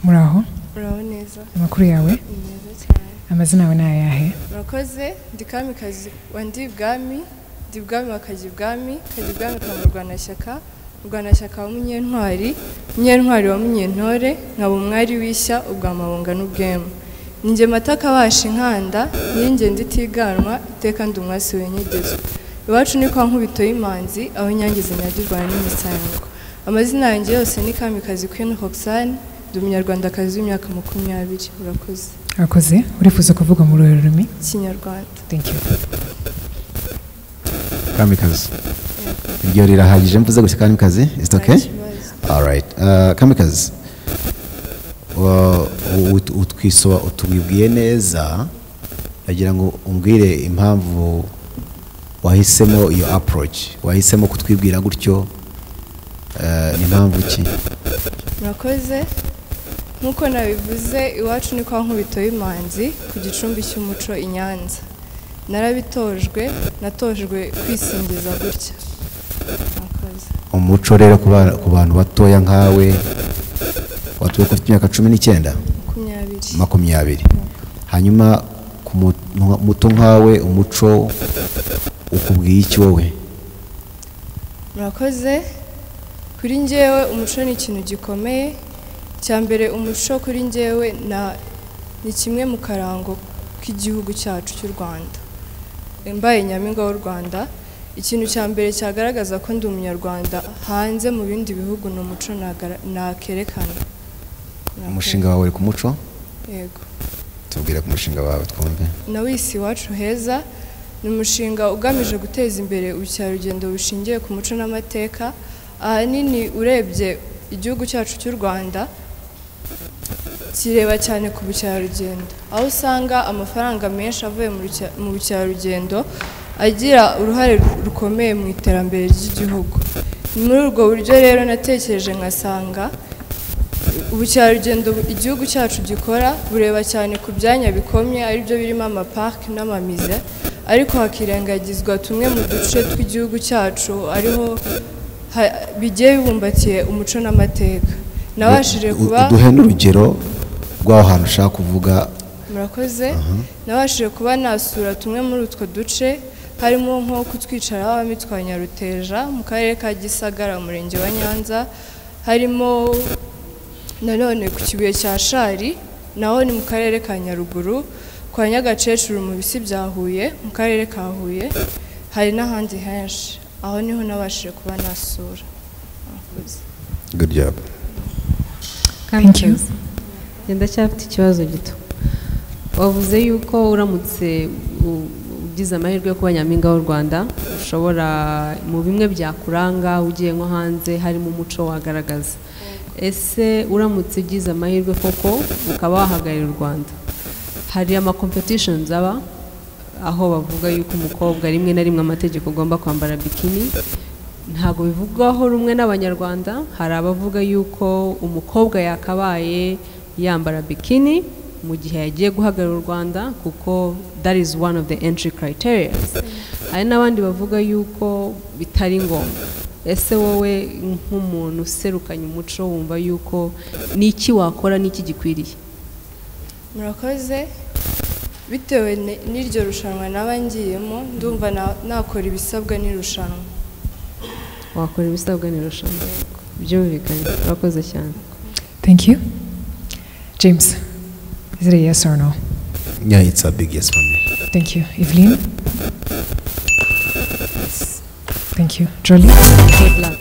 muraho muraho neza amakuru yawe ni meza cyane amazina yawe ni ayahe murakoze ndi kamikazi wa ndi ibwami ndi ibwami wa kajya ibwami kajya ibwami ka murwanashyaka murwanashyaka wa munyentwari munyentwari wa munyentore nkaba umwari w'ishya ubwa mabunga n'ubwema ninjye mata kabasha inkanda ninjye ndi itiganwa iteka ndi umwasi wenyegezwa iwacu ni kwa nkubito y'imanzi aho inyange zinyagirwa n'imisango amazina yanjye yose ni kamikazi kwini hoxane ndi umunyarwandakazi w'imyaka makumyabiri urakoze urakoze urifuza kuvuga mu ruhe rurimi kinyarwanda thank you kamikazi iryo rirahagije mvuze gusa kamikazi is it okay alright uh, kamikazi wa- ut- utwisoba utubibwiye neza nagira ngo umbwire impamvu wahisemo iyo approach wahisemo kutwibwira gutyo eh, ni impamvu ki murakoze nk'uko nabivuze iwacu ni kwa nkubito y'imanzi ku gicumbi cy'umuco i nyanza narabitojwe natojwe kwisingiza gutya murakoze umuco rero ku ba- ku bantu batoya nkawe watuye ku myaka cumi n'icyenda makumyabiri makumyabiri hanyuma ku mu- muto nkawe umuco ukubwiye iki wowe murakoze kuri njyewe umuco ni ikintu gikomeye cya mbere umuco kuri njyewe na- ni kimwe mu karango k'igihugu cyacu cy'u rwanda mbaye nyampinga w'u rwanda ikintu cya mbere cyagaragaza ko ndi umunyarwanda hanze mu bindi bihugu ni umuco nagara- nakerekana Murakoze. umushinga wawe ku muco yego tubwire ku mushinga wawe twumve nawisi iwacu heza ni umushinga ugamije guteza imbere ubukerarugendo bushingiye ku muco n'amateka ahanini urebye igihugu cyacu cy'u rwanda kireba cyane ku bukerarugendo aho usanga amafaranga menshi avuye mu ruke- mu bukerarugendo agira uruhare rukomeye mu iterambere ry'igihugu ni muri ubwo buryo rero natekereje nkasanga ubukerarugendo bu- igihugu cyacu gikora bureba cyane ku byanya bikomye aribyo birimo amaparike n'amamize ariko hakirengagizwa tumwe mu duce tw'igihugu cyacu ariho ha- bigiye bibumbatiye umuco n'amateka nabashije U- u- kuba uduhe n'urugero rw'aho hantu ushaka kuvuga murakoze nabashije kuba nasura tumwe muri utwo duce harimo nko kutwicara abamitwa nyaruteja mu karere ka gisagara umurenge wa nyanza harimo nanone ku kibuye cya shari naho ni mu karere ka nyaruguru kwa nyagakecuru mu bisi bya huye mu karere ka huye hari n'ahandi henshi aho niho nabashije kuba nasura murakoze good job Thank you. Kamikazi, njye ndacyafite ikibazo gito wavuze yuko uramutse u- ugize amahirwe yo kuba nyampinga w'u rwanda ushobora mu bimwe byakuranga ugiye nko hanze harimo umuco wagaragaza ese uramutse ugize amahirwe koko ukaba wahagarariye u rwanda hari amakompetishoni aba aho bavuga yuko umukobwa rimwe na rimwe amategeko agomba kwambara bikini ntabwo bivugwaho rumwe n'abanyarwanda hari abavuga yuko umukobwa yakabaye yambara bikini mu gihe yagiye guhagarara u rwanda kuko that is one of the entry criteria hari n'abandi bavuga yuko bitari ngombwa ese wowe nk'umuntu userukanye umuco wumva yuko ni iki wakora n'iki gikwiriye murakoze bitewe ni- n'iryo rushanwa naba ngiyemo ndumva na- nakora ibisabwa n'irushanwa wakora ibisabwa n'irushanwa byumvikanye urakoze cyane thank you james is it a yes or no yeah it's a big yes for me thank you evelyn thank you jolie good luck